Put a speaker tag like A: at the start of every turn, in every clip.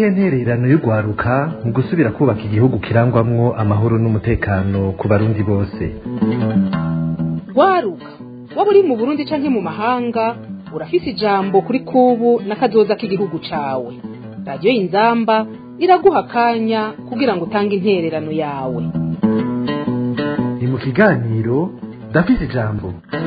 A: niyihe ntererano y'urwaruka mu gusubira kubaka igihugu kirangwamwo amahoro n'umutekano ku barundi bose
B: rwaruka waba uri mu burundi canke mu mahanga urafise ijambo kuri kubu n'akazoza k'igihugu cawe radiyo y'inzamba iraguha akanya kugira ngo utange intererano yawe
A: ni mu kiganiro ndafise ijambo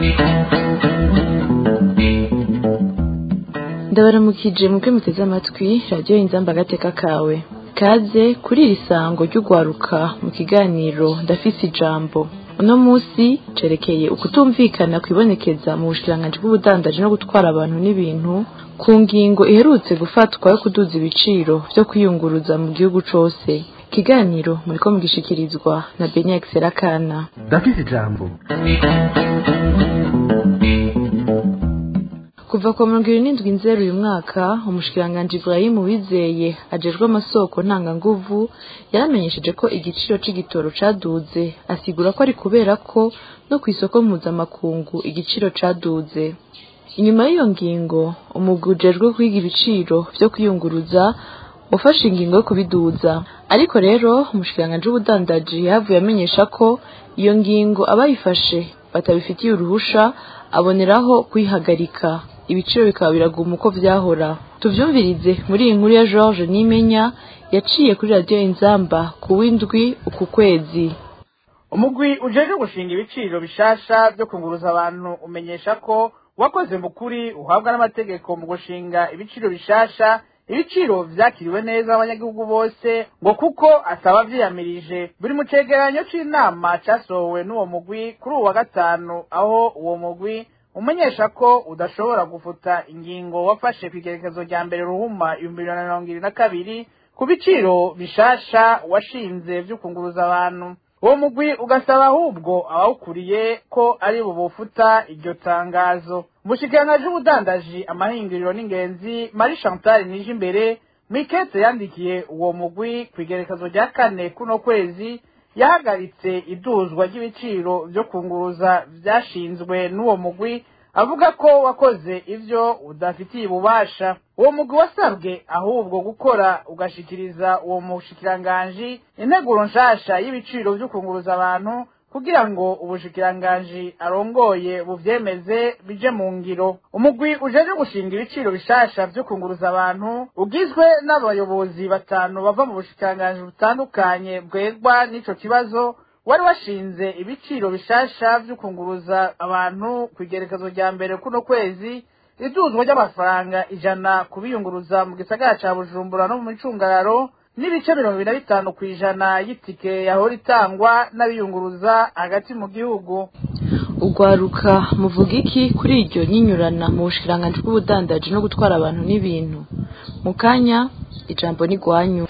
C: ndabaramukije mubwe muteze amatwi radiyo inzamba agateka kawe kaze kuri iri sango ry'urwaruka mu kiganiro ndafise ijambo uno munsi cerekeye ukutumvikana kwibonekeza mu bushikiranganji bw'ubudandaji no gutwara abantu n'ibintu ku ngingo iherutse gufatwa yo kuduza ibiciro vyo kwiyunguruza mu gihugu cose ikiganiro muriko mugishikirizwa na benyax serakana
A: ndafise ijambo
C: kuva ku mirongo ibiri n'indwi nzeru uyu mwaka umushikiranganji Ibrahim Uwizeye ajejwe amasoko ntanganguvu yaramenyesheje ko igiciro c'igitoro caduze asigura ko ari kubera ko no kw'isoko mpuzamakungu igiciro caduze inyuma y'iyo ngingo umugwi ujejwe kwiga ibiciro vyo kwiyunguruza wafashe ingingo yo kubiduza ariko rero umushikiranganji w'ubudandaji yahavuye amenyesha ko iyo ngingo abayifashe batabifitiye uruhusha aboneraho kuyihagarika ibiciro bikaba biraguma uko vyahora tuvyumvirize muri iyi nkuru ya George Nimenya yaciye kuri radiyo Inzamba ku w'indwi uku kwezi
D: umugwi ujejwe gushinga ibiciro bishasha vyo kunguruza abantu umenyesha ko wakoze mu kuri uhabwa n'amategeko mu gushinga ibiciro bishasha ibiciro vyakiriwe neza abanyagihugu bose ngo kuko asaba vyiyamirije buri mu cegeranyo c'inama casohowe n'uwo mugwi kuri uwu wa gatanu aho uwo mugwi umenyesha ko udashobora gufuta ingingo wafashe kw'igerekezo rya mbere ruhuma ibihumbi bibiri na mirongo ibiri na kabiri ku biciro bishasha washinze vy'ukunguruza abantu uwo mugwi ugasaba ahubwo abawukuriye ko ari bubufuta iryo tangazo umushikiranganji w'ubudandaji amahinguriro n'ingenzi marie chantal nije imbere mw'ikete yandikiye uwo mugwi kw'igerekezo rya kane kuno kwezi yahagaritse iduzwa ry'ibiciro vyo kunguruza vyashinzwe n'uwo mugwi avuga ko wakoze ivyo udafitiye ububasha uwo mugwi wasabwe ahubwo gukora ugashikiriza uwo mushikiranganji integuro nshasha y'ibiciro vyo kunguruza abantu kugira ngo ubushikiranganji arongoye buvyemeze bije mu ngiro umugwi ujeje gushinga ibiciro bishasha vyo kunguruza abantu ugizwe n'abayobozi batanu bava mu bushikiranganji butandukanye bwegwa n'ico kibazo wari washinze ibiciro bishasha vyo kunguruza abantu kw'igerekezo rya mbere kuno kwezi iduzwa ry'amafaranga ijana kubiyunguruza mu gisagara ca bujumbura no mu micungararo n'ibice mirongo ibiri na bitanu kw'ijana y'itike yahora itangwa n'abiyunguruza hagati mu gihugu
C: urwaruka muvuga iki kuri iryo nyinyurana mu bushikiranganji bw'ubudandaji no gutwara abantu n'ibintu mu kanya ijambo ni rwanyu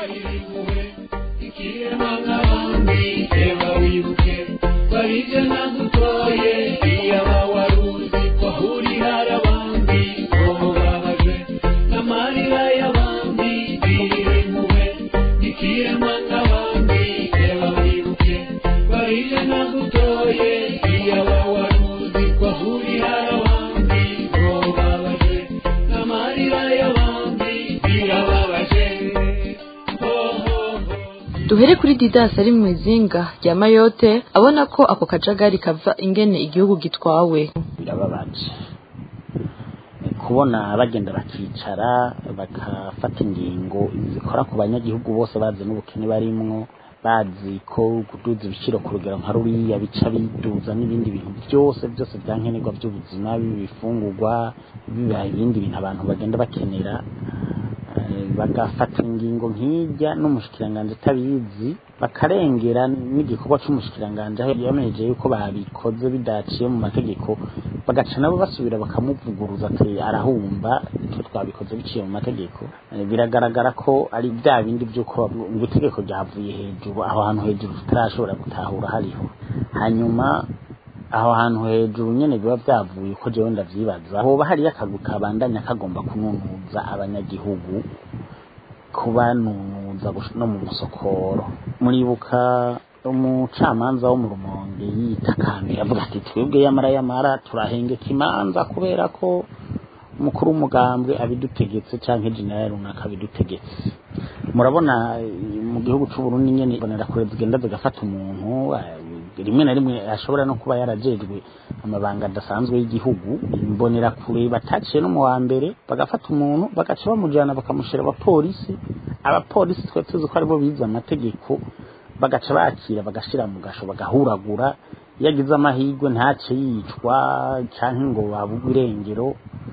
E: barije nagutoye iyaba waruzi ko hurira abandi bobo babaje n'amarira y'abandi biri muwe ikirema n'abandi reba wibuke barije nagutoye iyaba waruzi ko hurira abandi bobo babaje n'amarira y'abandi birababaje ho ho ho
C: duhere kuri didas ari mu izinga rya mayote abona ko ako kajagari kava ingene igihugu gitwawe
F: birababaje kubona bagenda bakicara bagafata ingingo zikora ku banyagihugu bose bazi n'ubukene barimwo bazi ko kuduza ibiciro ku rugero nka ruriya bica biduza n'ibindi bintu byose byose byankenerwa by'ubuzima biba ibifungurwa biba ibindi bintu abantu bagenda bakenera eh, bagafata ingingo nk'ijya n'umushikiranganji atabizi bakarengera n'igikorwa c'umushikiranganji aho yamenyeje yuko babikoze bidaciye mu mategeko bagaca nabo basubira bakamuvuguruza ati arahumba icyo twabikoze biciye mu mategeko Eh, biragaragara ko ari bya bindi by'uko bavuga ngo itegeko ryavuye hejuru aho hantu hejuru tutarashobora gutahura hariho hanyuma aho hantu hejuru nyene biba vyavuye ko jewe ndavyibaza hoba hariyo akagwi kabandanya kagomba kununuza abanyagihugu kubanunuza gush- no mu musokoro muribuka umucamanza wo mu rumonge yitakambiye avuga ati twebwe yamara yamara turahengeka imanza kubera ko umukuru w'umugambwe abidutegetse canke generali runaka abidutegetse murabona eh, mu gihugu c'u Burundi nyene imbonerakure zigenda zigafata umuntu eh, rimwe na rimwe ashobora no kuba yarajejwe amabanga adasanzwe y'igihugu imbonerakure bataciye no mu wa mbere bagafata umuntu bagaca bamujana bakamushira abapolisi abapolisi twe tuzi ko aribo bize amategeko bagaca bakira bagashira mu gasho bagahuragura iyo agize amahirwe ntace yicwa canke ngo babugwe irengero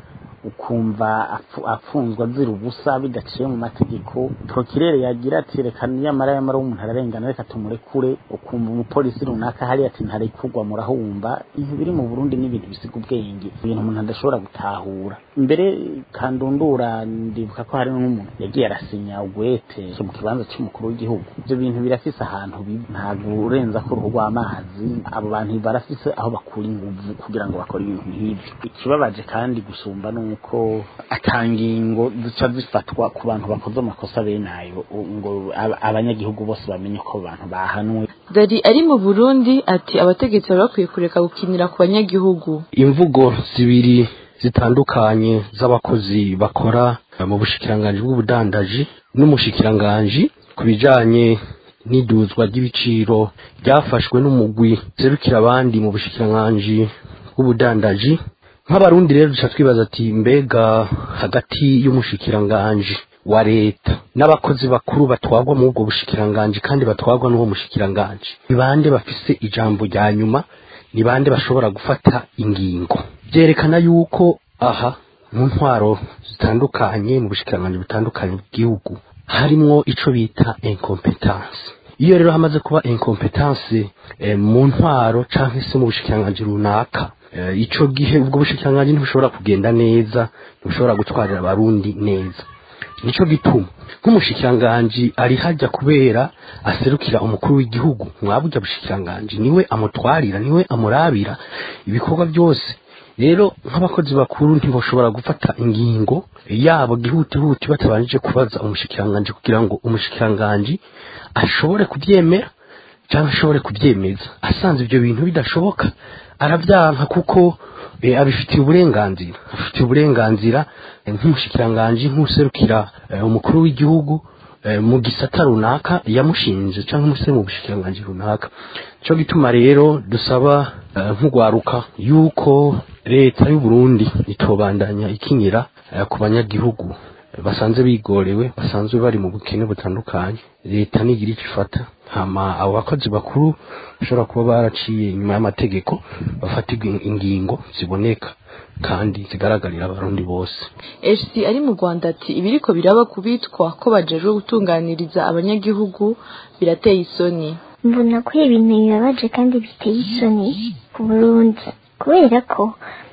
F: ukumva apfu- apfunzwe azira ubusa bidaciye mu mategeko prokirere yagira ati reka nyamara yamara umuntu ararengana reka tumurekure ukumva umupolisi runaka hari ati ntarekurwa murahumva ibintu biri mu burundi ni ibintu bisiga ubwenge ibintu umuntu adashobora gutahura mbere kandundura ndibuka ko hari n'umuntu yagiye arasinya ugwete mu kibanza cy'umukuru w'igihugu ibyo bintu birafise ahantu bibi ntabwo urenza ko uruhu rw'amazi abo bantu barafise aho bakura inguvu kugira ngo bakore ibintu nk'ibyo ikibabaje kandi gusumba ni uko atangingo zica zifatwa ku bantu bakoze amakosa bene ayo ngo aba- abanyagihugu bose bamenye ko abo bantu bahanwe
C: dari ari mu burundi ati abategetsi bari bakwiye kureka gukinira ku banyagihugu
G: imvugo zibiri zitandukanye z'abakozi bakora mu bushikiranganji bw'ubudandaji n'umushikiranganji ku bijanye n'iduzwa ry'ibiciro ryafashwe n'umugwi serukira abandi mu bushikiranganji bw'ubudandaji nk'abarundi rero duca twibaza ati mbega hagati y'umushikiranganji wa leta n'abakozi bakuru batwagwa muri ubwo bushikiranganji kandi batwagwa n'uwo mushikiranganji ni bande bafise ijambo rya nyuma ni bande bashobora gufata ingingo byerekana yuko aha mu ntwaro zitandukanye mu bushikiranganji butandukanye bw'igihugu harimwo ico bita incompetence iyo rero hamaze kuba incompetence eh, mu ntwaro canke se mu bushikiranganji runaka eh, ico gihe ubwo bushikiranganji ntibushobora kugenda neza ntibushobora gutwarira abarundi neza nico gituma nk'umushikiranganji ari hajya kubera aserukira umukuru w'igihugu mwaburya bushikiranganji niwe amutwarira niwe amurabira ibikorwa byose rero nk'abakozi bakuru ntibashobora gufata ingingo yabo gihutihuti batabanjije kubaza umushikiranganji kugira ngo umushikiranganji ashobore kubyemera cyangwa ashobore kubyemeza asanze ibyo bintu bidashoboka arabyanka kuko eh, abifitiye uburenganzira afitiye uburenganzira eh, nk'umushikiranganji nk'userukira eh, umukuru w'igihugu eh, mu gisata runaka yamushinje cyangwa umuse mu bushikiranganji runaka cyo gituma rero dusaba eh, nk'ugwaruka yuko leta y'u Burundi itobandanya ikinyira eh, ku banyagihugu eh, basanze bigorewe basanzwe bari mu bukene butandukanye leta nigira icyo ifata hama abo bakozi bakuru bashobora kuba baraciye inyuma y'amategeko bafatirwa ingingo ziboneka kandi zigaragarira abarundi bose
C: HC ari mu Rwanda ati ibiriko biraba kubitwa ko bajejwe gutunganiriza abanyagihugu birateye isoni
H: mbona ko ibintu bibabaje kandi biteye isoni ku burundi kubera ko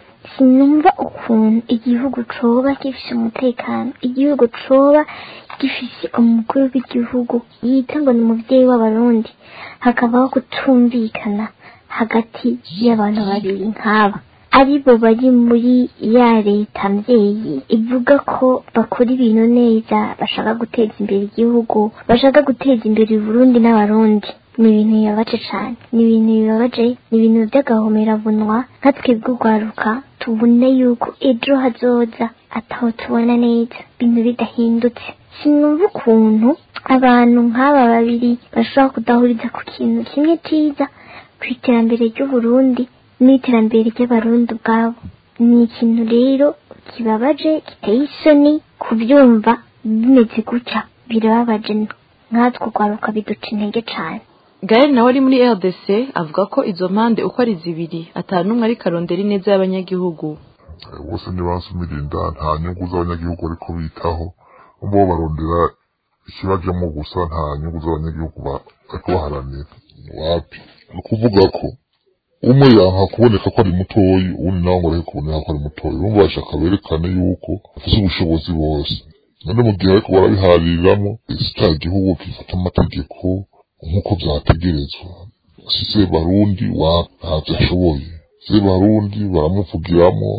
H: sinumva ukuntu igihugu coba gifise umutekano igihugu coba gifise umukuru w'igihugu yita ngo ni umuvyeyi w'abarundi hakabaho kutumvikana hagati y'abantu babiri nk'aba aribo bari muri ya leta mvyeyi ivuga ko bakora ibintu neza bashaka guteza imbere igihugu bashaka guteza imbere Burundi n'abarundi ni ibintu bibabaje cane ni ibintu bibabaje ni ibintu vy'agahomerabunwa nka twebwe urwaruka tubone yuko ejo hazoza ataho tubona neza ibintu bidahindutse sinumva ukuntu abantu nk'aba babiri bashobora kudahuriza ku kintu kimwe ciza ku iterambere ry'uburundi n'iterambere ry'abarundi ubwabo ni ikintu rero kibabaje giteye isoni kubyumva bimeze gutya birababaje nkatwe urwaruka biduca intege cane
C: Gael nawe ari muri RDC avuga ko izo mpande uko ari zibiri atanumwe ari karondera ineza y'abanyagihugu
I: bose ntibasumira inda nta nyungu z'abanyagihugu ariko bitaho bo barondera ikibajamo gusa nta nyungu z'abanyagihugu bariko baharanira wapi ni ukuvuga ko umwe yanka kuboneka ko ari mutoyi uwundi nawe ngo areke kuboneka ko ari mutoyi urumva bashaka berekane yuko bafise ubushobozi bose none mu gihe ariko barabihaririramo si cya gihugu gifata amategeko nk'uko vyategerezwa si se barundi wa ntavyo ashoboye se barundi baramuvugiramo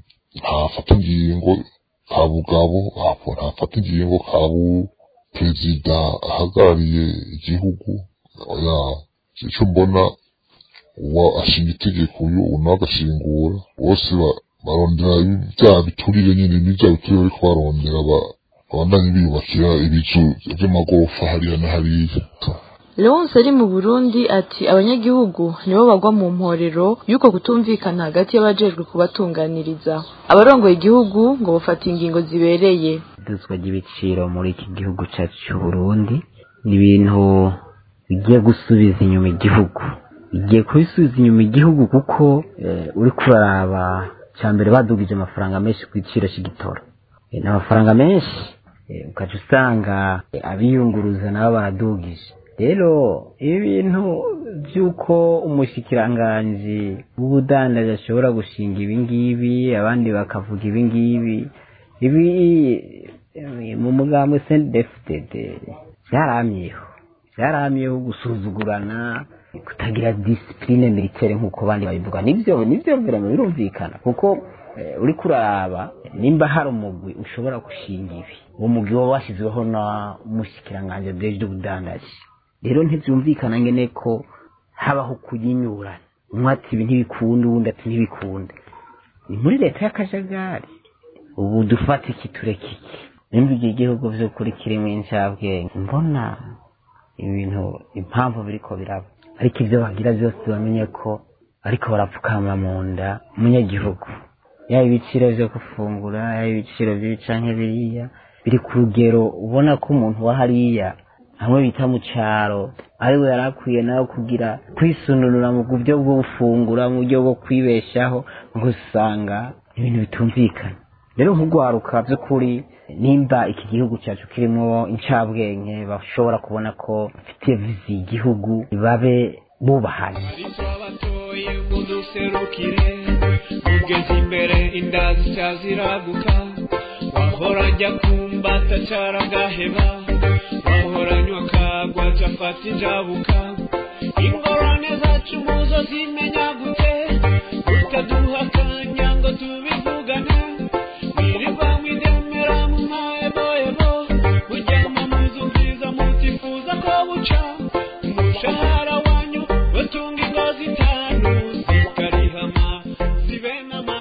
I: ntafata ingingo ka bugabo ntafata ingingo ka bu perezida ahagarariye igihugu oya ico mbona uwa ashinga itegeko uyu unawe agashingura bose barondera bya biturire nyine n'ibya biturire bariko barondera ba- babandanye biyubakira ibizu vy'amagorofa hariya na hariya
C: Leonce ari mu Burundi ati abanyagihugu nibo bagwa mu mporero y'uko kutumvikana hagati y'abajejwe kubatunganiriza abarongoye igihugu ngo bafata ingingo zibereye
J: iduzwa ry'ibiciro muri iki gihugu cyacu cy'u Burundi ni ibintu bigiye gusubiza inyuma igihugu bigiye kubisubiza inyuma igihugu kuko eh, uri kuraraba cya mbere badugije amafaranga menshi ku giciro cy'igitoro Eh, ni amafaranga menshi eh, ukaca usanga eh, abiyunguruza nabo baradugije rero ibi bintu by'uko umushikiranganji w'ubudandaji ashobora gushinga ibi ngibi abandi bakavuga ibi ngibi ibi eh, mu mugambi sendefutede byaramyeho byaramyeho gusuzugurana kutagira disipurine militaire nk'uko abandi babivuga nibyo nibyo birama birumvikana kuko eh, uri kuraba nimba hari umugwi ushobora gushinga ibi uwo mugwi waba washyizweho na umushikiranganji bw'ejo ubudandaji rero ntibyumvikana ngene ko habaho kuyinyurana umwe ati ibi ntibikunda uwundi ati ntibikunda ni muri leta y'akajagari ubu dufata iki tureka iki nimba iki gihugu vy'ukuri kirimo incabwenge mbona ibintu impamvu biriko biraba ariko ibyo bagira byose bamenye ko ariko barapfukama mu nda umunyagihugu yaba ibiciro vyo gufungura yaba ibiciro vy'ibi canke biriya biri ku rugero ubona ko umuntu wa hariya hamwe bita mu caro ariwe yari akwiye nawe kugira kwisununura mu buryo bwo gufungura mu buryo bwo kwibeshaho ngo usanga ibintu bitumvikana rero nk'ugwaruka by'ukuri nimba iki gihugu cyacu kirimo incabwenge bashobora kubona ko bafitiye vizi igihugu babe bubahanye
E: abatoye muduserukire mugeze imbere inda zicyaziraguka wahora njya kumbata caragaheba wahora nywa kagwa cafata injabuka ingorane zacu muzo zimenya gute utaduha akanya ngo tubivugane mwirirwa mwidemera mu mahebohebo muryama muzu nziza mutifuza ko buca umushahara wanyu batunga ingo zitanu zikarihama zibenama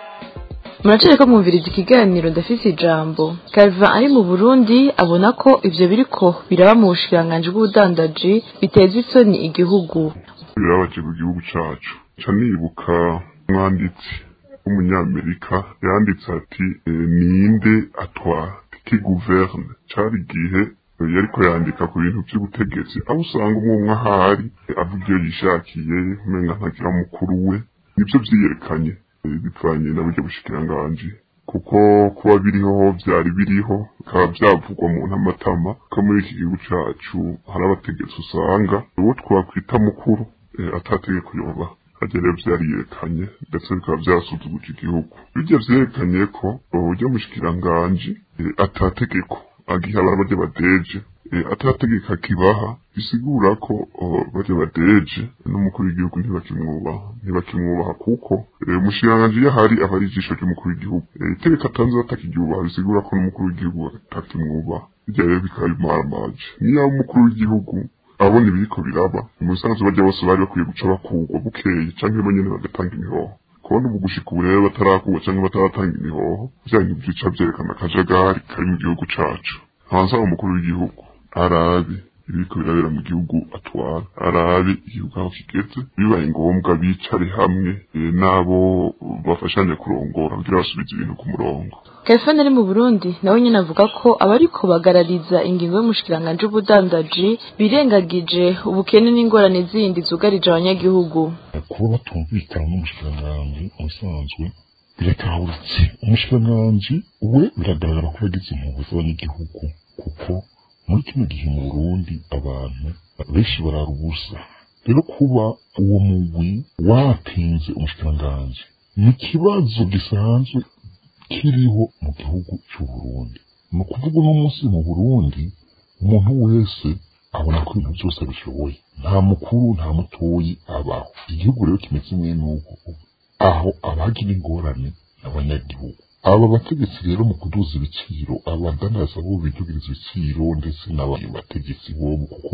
C: muracere ko mwumviriza ikiganiro ndafise ijambo Calvin ari mu Burundi abona ko ivyo biriko biraba mu bushikiranganji bw'ubudandaji biteza isoni igihugu
I: birabaje ku gihugu cacu ca nibuka umwanditsi w'umunyamerika yanditse ati eh, ninde atwara ki guverne cari igihe eh, yariko yandika ku bintu vy'ubutegetsi aho usanga umwe umwe ahari eh, avuga iyo yishakiye umenga ntagira mukuru we nivyo vyiyerekanye eh, bivanye na buryo bushikiranganji kuko kuba biriho vyari biriho bikaba vyavugwa mu ntamatama ko muri iki gihugu cacu hari abategetsi usanga uwo twakwita mukuru eh, atategeko yoba harya rero vyariyerekanye ndetse bikaba vyasuzuguje igihugu birya vyerekanye ko uburyo mushikiranganji eh, atategeko agiha abantu barya badeje eh, atategeko akibaha bisigura ko oh, barya badeje n'umukuru w'igihugu ntibakimwubaha ntibakimwubaha kuko eh, umushikiranganji iyo ahari aba ari ijisho ry'umukuru w'igihugu Eh, itegeko atanze batakiryubaha bisigura ko n'umukuru w'igihugu atakimwubaha birya rero bikaba bimaramaje niyo umukuru w'igihugu abona ibiriko biraba umusanzu bajya bose bari bakwiye guca bakugwa bukeye canke bo nyene bagatanga imihoho kubona ubu gushika ubu rero batarakuba canke bataratanga imihoho vyanyu vyica vyerekana akajagari kari mu gihugu cacu hanze aho umukuru w'igihugu arabe ibiriko birabera mu gihugu atwara arabe igihugu aho kigeze bibaye ngombwa bicare hamwe eh, n'abo bafashanya kurongora kugira basubize ibintu ku murongo
C: Calvin ari mu Burundi nawe nyene avuga ko abariko bagarariza ingingo y'umushikiranganji w'ubudandaji birengagije ubukene n'ingorane zindi zugarije abanyagihugu
I: kuba batumvikana n'umushikiranganji ubusanzwe biratahuritse umushikiranganji we biragaragara ko yagize impuhwe z'abanyagihugu kuko muri kino gihe mu burundi abantu benshi barara ubusa rero kuba uwo mugwi watinze umushikiranganji ni ikibazo gisanzwe kiriho mu gihugu cy'u Burundi ni ukuvuga uno munsi mu Burundi umuntu wese abona ko ibintu byose abishoboye nta mukuru nta mutoyi abaho igihugu rero kimeze mwe n'uko aho abagira ingorane n'abanyagihugu aba bategetsi rero mu kuduza ibiciro abadanaza bo bidugiriza ibiciro ndetse n'abandi bategetsi bobo kuko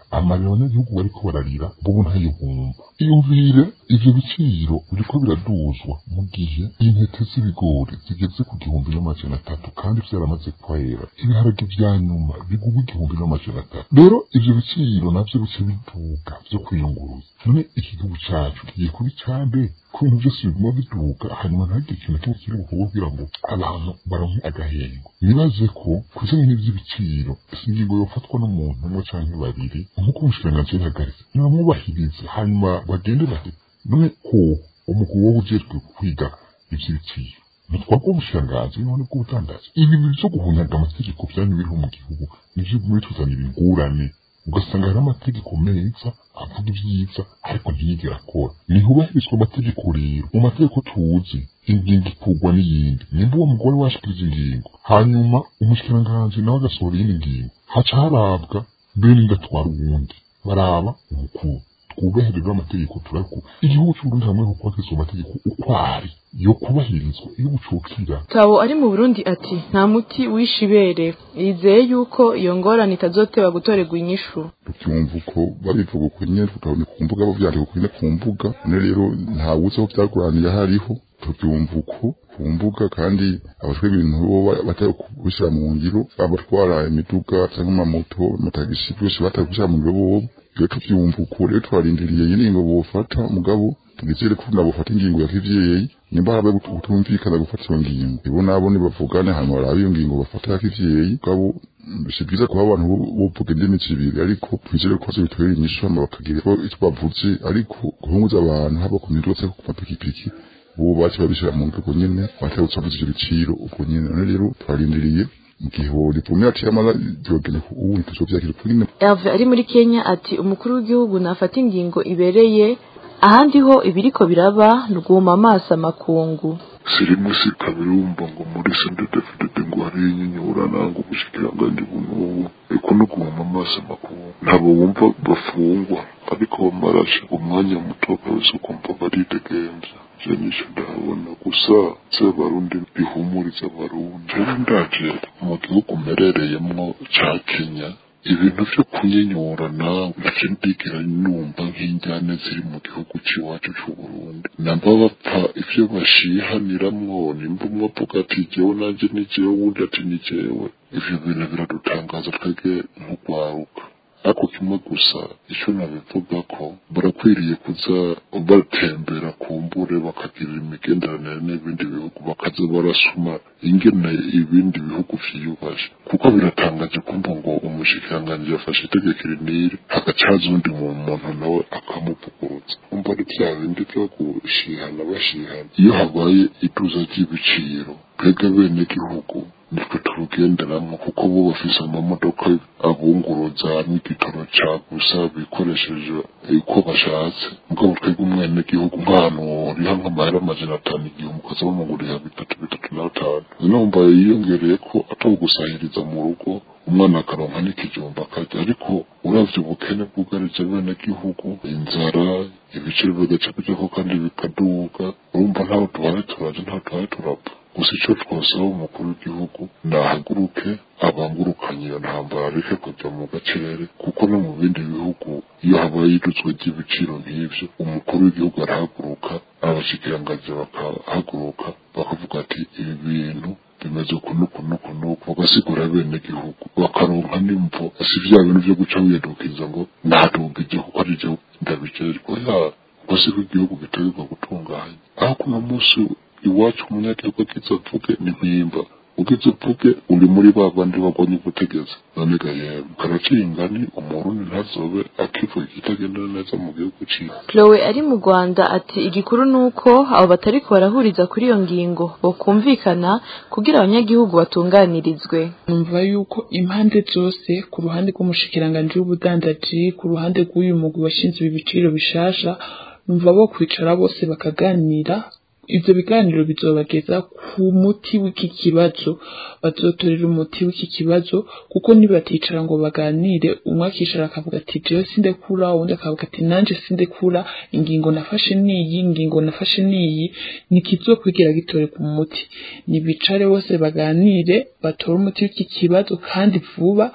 I: amarira abanyagihugu bariko bararira bobo ntayihumva iyumvire ivyo biciro biriko biraduzwa mu gihe intete z'ibigori zigeze ku gihumbi n'amajana atatu kandi vyaramaze kwera ibiharage vya nyuma bigurwa igihumbi n'amajana atatu rero ivyo biciro navyo bice biduga vyo kwiyunguruza none iki gihugu cacu kigiye kuba icambe ko ibintu vyose biguma biduga hanyuma ntihagire ikintu na kimwe kiri bukorwe kugira ngo abantu baronke agahengo nibaze ko kuzanye n'ivy'ibiciro si ingingo yofatwa n'umuntu umwe canke babiri nk'uko umushikiranganji yabihagaritse nibamwubahirize hanyuma bagende bahe none ko umukuru wowe ujejwe kwiga ivy'ibiciro nitwabwo umushikiranganji none bw'ubudandaji ibi bintu vyo guhunyaga amategeko vyanyu biriho mu gihugu nivyo bimwe tuzanira ingurane ugasanga hari amategeko meza avuga ibyiza ariko ntiyigera akora ntihubahirizwa amategeko rero mu mategeko tuzi ingingo ikurwa n'iyindi nimba uwo mugore washikirije ingingo hanyuma umushikiranganji nawe agasohora iyindi ngingo haca harabwa bene ndatwara uwundi baraba umukuru twubahirizwa amategeko turako igihugu c'uburundi hamwe ho kubahiriza amategeko uko ari yo kubahirizwa iyo bucukira
C: Tabo ari mu Burundi ati nta muti wishe ibere yizeye yuko iyo ngorane itazoteba gutorerwa inyishu
K: tubyumva uko babivuga uko nyine tukabona ku mbuga bavyandika uko nyine ku mbuga none rero nta wuzi aho vyaguraniye hariho tubyumva uko ku mbuga kandi abashwe ibintu bo batari kubishyira mu ngiro abatwara imiduga cyangwa amamoto amatagisi byose batari kubishyira mu ngiro bobo rero tubyumva uko rero twarindiriye nyine ngo bofata mugabo tugizere ko nabo bafata ingingo ya kivyeyi nimba habe kutumvikana gufata iyo ngingo ibo nabo nibavugane hanyuma barabe iyo ngingo bafata ya kivyeyi mugabo si byiza kuba abantu bovuga indimi zibiri ariko twizere ko zibitubera inyishu hama bakagira ko icyo bavuze ariko guhunguza abantu haba ku miduga cyangwa ku mapikipiki ubu baci babishyira mu nzego nyene batarutse bavuze ivyo biciro ubwo nyene none rero twarindiriye igihe ripomye ati amara byogene ubu tuzovyakira kuri nyene
C: Herve ari muri Kenya ati umukuru w'igihugu nafata ingingo ibereye ahandi ho ibiriko biraba nuguma amaso amakungu
L: sirimu si kabiri wumva ngo muri sendedefudede ngo hariyo inyinyura nanga ubushikiranganji bunubu eko no guhuma amaso amakuru ntabwo wumva bafungwa ariko bamarashe umwanya muto kabisa ukumva baridegemvya je nisho ndahabona gusa z'abarundi bihumuriza abarundi rero ndaje mu gihugu mperereyemwo ca kenya ibintu vyo kunyinyurana ntaco ndigera numva nk'injyane ziri mu gihugu c'iwacu c'uburundi namba bapfa ivyo bashihaniramwo nimba umwe avuga ati jewe nanje ni jewe uwundi ati ni jewe ivyo bintu biradutangaza twebwe nk'urwaruka ariko kimwe gusa icyo nabivuga ko barakwiriye kuza batembera ku mbure bakagirira imigenderanire n'ibindi bihugu bakaza barasoma ingene ibindi bihugu vyiyubashe kuko biratangaje kumva ngo umushikiranganji yafashe itegeko iri n'iri hagacaza undi mu muntu nawe akamuvugurutsa umva ari vya bindi vyo gushihana bashihana iyo habaye iduza ry'ibiciro twebwe bene gihugu nitwe turugenderamwo kuko bo bafise amamodoka abunguruza n'igitoro ca gusa bikoresheje uko bashatse mugabo twebwe umwene gihugu nk'ahantu uriha nk'amahera amajana atanu igihumbi ukaza bamugurira bitatu bitatu n'atanu numva yiyongereye ko atari gusahiriza mu rugo umwana akaronka n'ikijumba akarya ariko uravye ubukene bwugarije bene gihugu inzara ibiciro bigaca bijako kandi bikaduga urumva ntaho tubaye turaje ntaho tubaye turapfa gusa ico twosaba umukuru w'igihugu nahaguruke abangurukanye iyo ntambara areke kuja mu gacere kuko no mu bindi bihugu iyo habaye idutswe ry'ibiciro nk'ivyo umukuru w'igihugu arahaguruka abashikiranganji bakahaguruka bakavuga ati ibi bintu bimeze uku n'uku n'uku n'uku bagasigura bene gihugu bakaronka n'imvo si vya bintu vyo guca wiyadukiza ngo naduga igihugu ari je ndabijejwe ya ngo si ko igihugu gitegerezwa gutunganya aho kuno munsi iwacu umunyagihugu agize avuge ni mpimba ugize uvuge uri muri ba bandi bagwanya ubutegetsi none ga yewe karaciye ingani umurundi ntazobe akivuga ikitagendera neza mu gihugu ciwe
C: Chloe ari mu Rwanda ati igikuru nuko abo batariko barahuriza kuri iyo ngingo bokumvikana kugira abanyagihugu batunganirizwe
M: numva yuko impande zose ku ruhande rw'umushikiranganji w'ubudandaji ku ruhande rw'uyu mugwi washinzwe ibiciro bishasha numva bo kwicara bose bakaganira ivyo biganiro bizobageza ku muti w'iki kibazo bazotorera umuti w'iki kibazo kuko nibaticara ngo baganire umwe akicara akavuga ati jewe sindekura uwundi akavuga ati nanje sindekura ingingo nafashe niyi ingingo nafashe niyi nikizokwigira gitorerwa umuti nibicare bose baganire batore umuti w'iki kibazo kandi vuba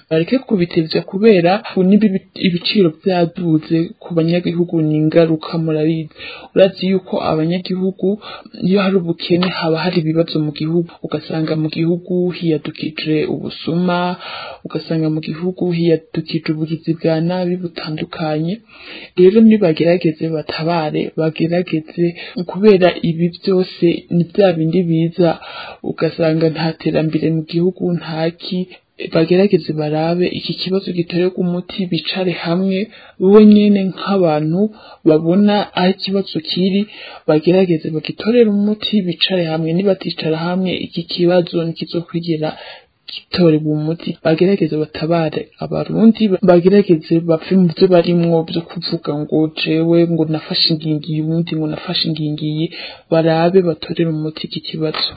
M: bareke kubitevya kubera niba ibiciro vyaduze ku banyagihugu ni ingaruka murabizi urazi yuko abanyagihugu iyo hari ubukene haba hari ibibazo mu gihugu ugasanga mu gihugu hiyadukije ubusuma ugasanga mu gihugu hiyadukije ubugizi bwa nabi butandukanye rero nibagerageze batabare bagerageze kubera ibi byose ni bya bindi biza ugasanga nta terambere mu gihugu ntaki bagerageze barabe iki kibazo gitorerwa umuti bicare hamwe bo nyene nk'abantu babona aho ikibazo kiri bagerageze bagitorera umuti bicare hamwe nibaticara hamwe iki kibazo ntikizokwigera gitorerwa umuti bagerageze batabare abarundi bagerageze bapfe mu byo barimwo byo kuvuga ngo jewe ngo nafashe ingingiyi ubundi ngo nafashe ingingiyi barabe batorere umuti iki kibazo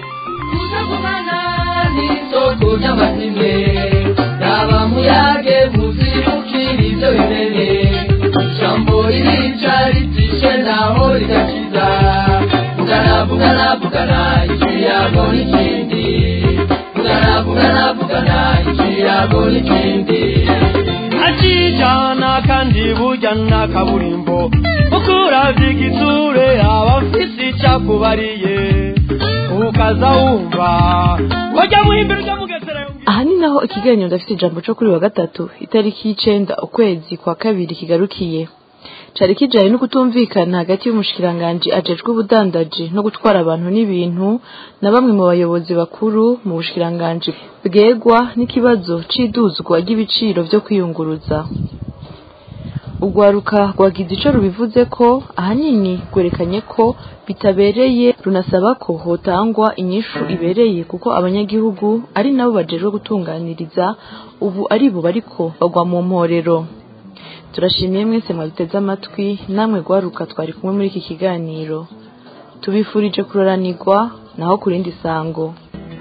N: n'isoko ry'amazimwe raba muyage muzibukira ibyo bimene ijambo ririca ritishe naho rigakiza vugana vugana vugana ikiyago n'ikindi vugana vugana vugana ikiyago n'ikindi
O: akijana kandi burya na kaburimbo ukuravya igitsure aba afise icakubariye ukaza wumva wajya muhimbira ujya mugesera
C: aha ni naho ikiganiro ndafite ijambo cyo kuri wa gatatu itariki y'icenda ukwezi kwa kabiri kigarukiye cari kijanye no kutumvikana hagati y'umushikiranganji ajejwe ubudandaji no gutwara abantu n'ibintu na bamwe mu bayobozi bakuru mu bushikiranganji bwegwa n'ikibazo c'iduzwa ry'ibiciro vyo kwiyunguruza urwaruka rwagize ico rubivuze ko ahanini rwerekanye ko bitabereye runasaba ko hotangwa inyishu ibereye kuko abanyagihugu ari nabo bajejwe gutunganiriza ubu ari bo bariko bagwa mu mporero turashimiye mwese mwabiteze amatwi namwe rwaruka twari kumwe muri iki kiganiro tubifurije kuroranirwa naho ku rindi sango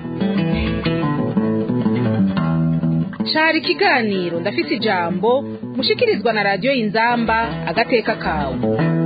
B: cari ikiganiro ndafise ijambo mushikirizwa na radiyo inzamba agateka kawe